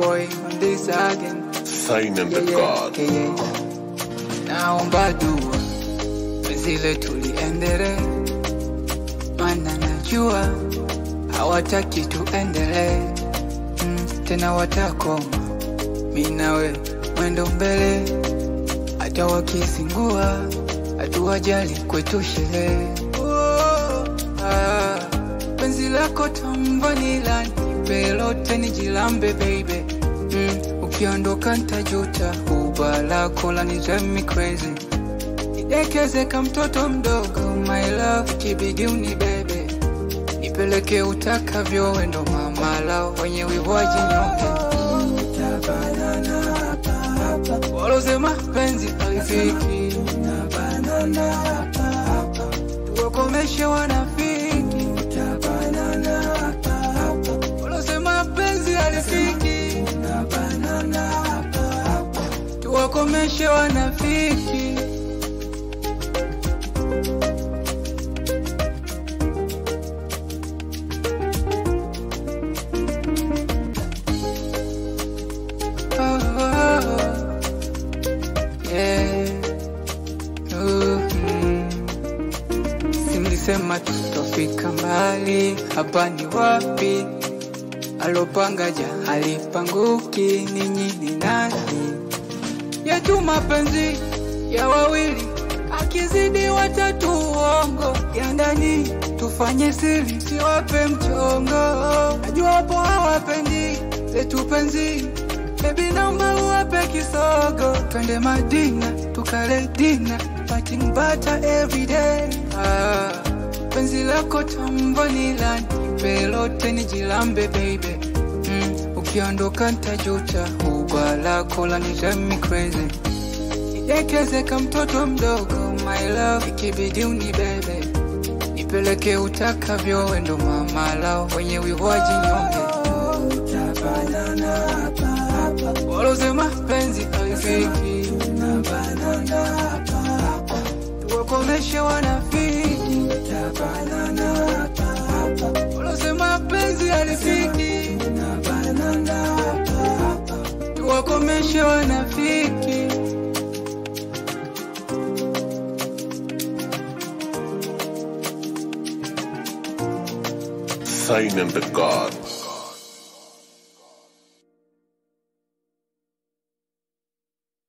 boy on this again. Sign and Yeah, the yeah, God. yeah, yeah. Naomba dua penzi letu liendelee, maana najua hawataki tuendelee mm, tena watakoma mi nawe mwendo mbele, hata wakisingua hatuwajali kwetu sherehe. Oh, ah, penzi lako tamvanila nipe lote nijilambe baby mm, ukiondoka ntajuta, uba lako la nizemi crazy Nidekeze kama mtoto mdogo, my love, kibidi unibebe, nipeleke utakavyo, wendo mama lao wenye wivu wajinyonge. Walosema penzi halifiki, tuwakomeshe wanafiki. Walosema penzi halifiki, tuwakomeshe wanafiki. Oh, oh, yeah. Mhm. Si mlisema tutofika mbali, hapa ni wapi? Alopanga ja halipanguki, ninyi ni nani? Yetu mapenzi ya wawili, akizidi watatu uongo ya ndani, tufanye siri, siwape mchongo. Najua wapo hawapendi letu penzi, baby naomba uwape kisogo, twende Madina tukale dina, pating butter every day. Ah, penzi lako tamvanila, nipe lote nijilambe baby mm, ukiondoka ntajuta, uba lako la nizemi crazy Nidekeze kama mtoto mdogo, my love, ikibidi unibebe, nipeleke utakavyo, wendo mama lao wenye wivu wajinyonge. Walosema penzi halifiki, tuwakomeshe wanafiki. Walosema penzi halifiki, tuwakomeshe wanafiki. Sign and the God.